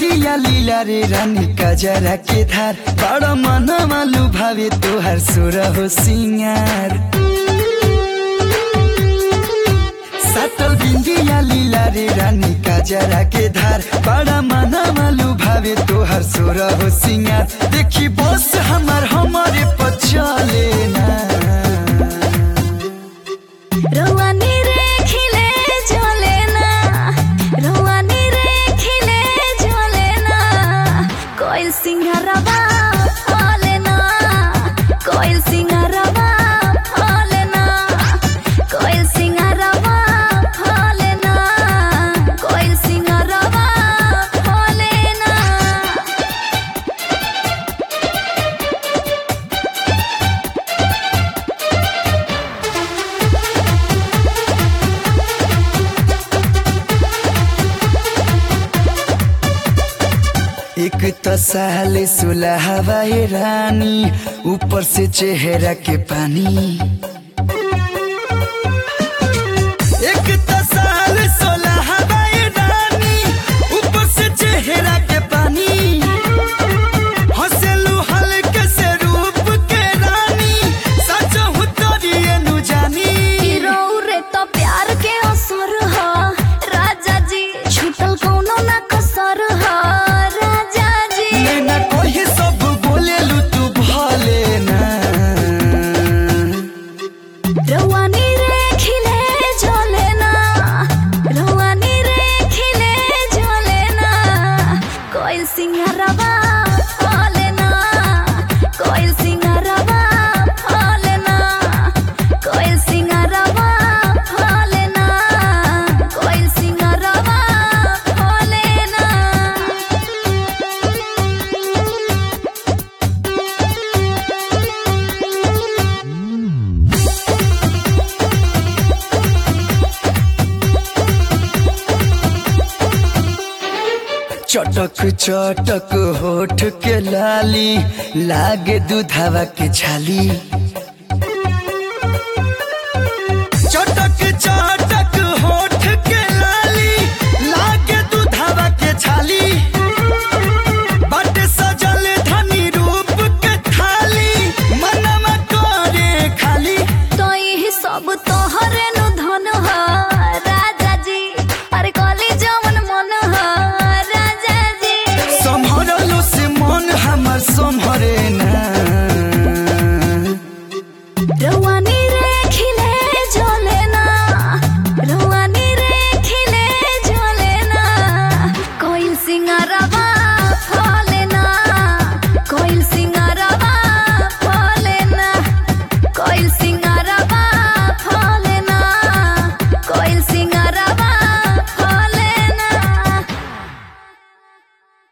बिंदिया लीला रे रानी कजरा के धार बड़ा मन मालू भावे तोहर सुर हो सिंगार सटल बिंदिया लीला रे रानी कजरा के धार बड़ा मन मालू भावे तोहर सुर हो सिंगार देखी बस हमार हमारे पचले ना रोवानी रे खिले झोले ना रोवानी रे खिले झोले ना कोयल सिंगारवा फले ना कोयल सिंगारवा फले ना कोयल सिंगारवा फले ना कोयल सिंगारवा फले ना एक तो साले सुलहवा है रानी ऊपर से चेहरा के पानी एक तो साल सुलहवा है रानी ऊपर से चेहरा के पानी हंसलू हल्के से रूप के रानी सच हूँ तोरी नु जानी हीरो रे तो प्यार के असर ह राजा जी छूटल कौनो ना कसर ह राजा जी नैना कोई सब बोलेलू तू भले ना रवानी रे खिले झोले ना रवानी रे खिले झोले ना कोयल सिंगारवा फले ना कोयल सिंगारवा फले ना कोयल सिंगारवा फले ना कोयल सिंगारवा फले ना चटक चटक होठ के लाली लागे दूधावा के छाली चटक चटक होठ के लाली लागे दूधावा के छाली बाटे सजल धनी रूप के थाली मनवा करे खाली तो यही सब तोहरे नु धन ह राजा जी अरे कली जवन मन ह राजा जी सम्हरलो से मन हमर सम्हरे ना रवानी रे खिले झोले ना रवानी रे खिले झोले ना कोयल सिंगारवा फले